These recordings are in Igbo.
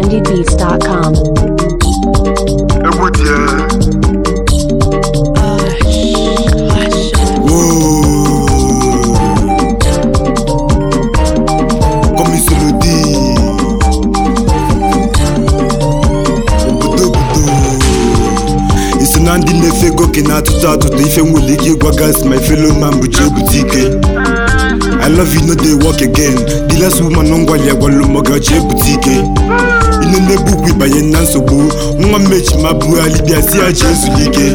trendybeats.com. egwu die kọmisolodi obodo obodo iso na ndị na-efe ego ke na-atụtụ atụtụ ife nwere ike ịgwa gas my fellow man bụ ji ebute ike I love you no dey work again the last woman ngwali agwalụ mọga ji ebute ike ine na-ebukwu ịbanye na nsogbu nwa mmechi ma bụ alibia si ya ji ezuli ike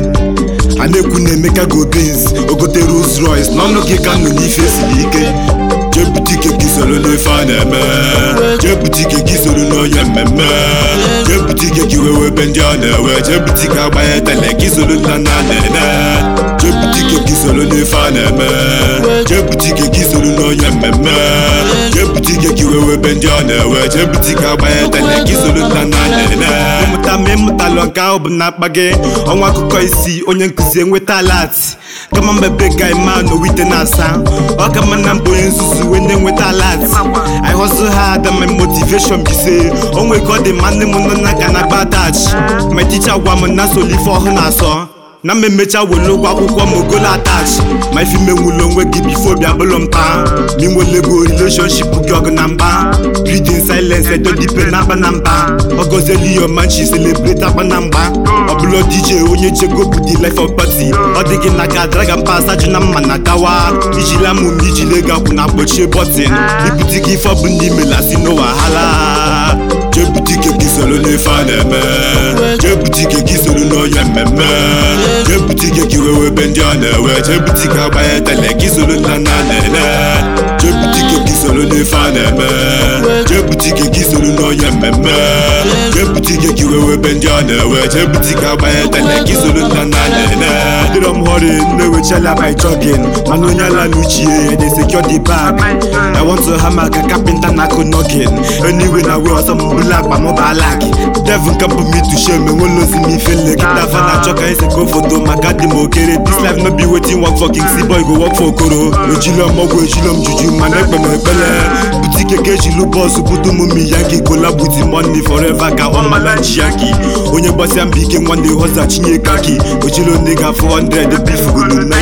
a na-ekwu na emeka go Benz ogote Rolls Royce n'ọnụ gị ka nọ n'ife siri ike jebutike gị soro n'ife a na-eme jebutike gị soro n'onye mmemme jebutike gị wewe ebe ndị ọ na-ewe jebutike agbanye tele gị soro nna nna na-ene jebutike gị soro n'ife a na-eme jebutike gị soro n'onye mmemme jebutike gị wewe ebe ndị ọ na-ewe jebutike agbanye tele gị soro nna nna na-ene ịmụta ma ịmụtalụ nke ahụ bụ na akpa gị ọnwa akụkọ isi onye nkụzi enweta alat kama mbebe ga ima n'owite na-asa ọ ka mma na mbụ onye nzuzu wee na-enweta alat I hustle hard and my motivation be say onwe ka ọ dị ma nne m nọ n'aka na agba attach my teacher gwa m na soli ife ọhụụ na-asọ na m emecha were ụgwọ akwụkwọ m ogolo attach ma ife menwụlọ onwe gị bifo bịa bụlụ mpa ma inwele ego relationship gị ọgụ na mba read in silence edodipe na akpa na mba ọgọzieli yo manchi celebrate akpa na mgba ọbụla dj onye chego bụ the life of party ọ dị gị n'aka dragon pass ajụ na mma na dawa ijila mụ m ijile ego akwụ na kpochie bọtin ibute gị ife ọbụ ndị melasi no wahala jebutike gị soro n'ife a na-eme jebutike gị soro n'onye mmemme jebutike gị wewe ebe ndị ọ na-ewe jebutike agbanye tele gị soro nna nna na-ene jebutike gị soro n'ife a na-eme jebutike gị soro n'onye mmemme jebutike gị wewe ebe ndị ọ na-ewe jebutike agbanye tele gị soro nna nna na-ene dịrọ m họrị na-ewechala by jogging mana onye ala n'uchie dey secure the bag I want to hammer ka kapịnta na-akụ knocking anyway na we ọsọ m bụla akpa m balak devil kapụ m itu shem enwelozi m ife nlekịta fa na-achọ ka ese ko foto maka dị m okere this life no be wetin work for king boy go work for okoro ejilo m ọgwụ ejilo m juju mana ekpe m ekpele butike ka ejilu bọọsụ butu m mi yanki gola buti money forever ka ọ mala ji yanki onye gbasịa mbọ ike nwanne hosa chinye kaki ojilo ndị ga 400 bifugolu 90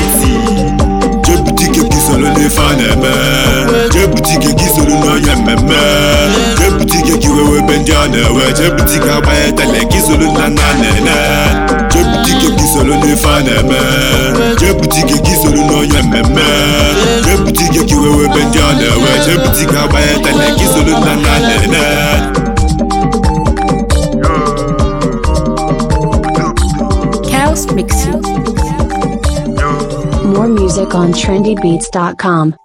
jebutike gị soro n'ife a na-eme jebutike gị soro n'onye mmemme jebutike gị wewe ebe ndị ọ na-ewe jebutike agbanye tele gị soro nna nna na-ene jebutike gị soro n'ife a na-eme jebutike gị soro n'onye mmemme jebutike gị wewe ebe ndị ọ na-ewe jebutike agbanye tele gị soro nna nna na-ene Chaos Mixing. More music on trendybeats.com.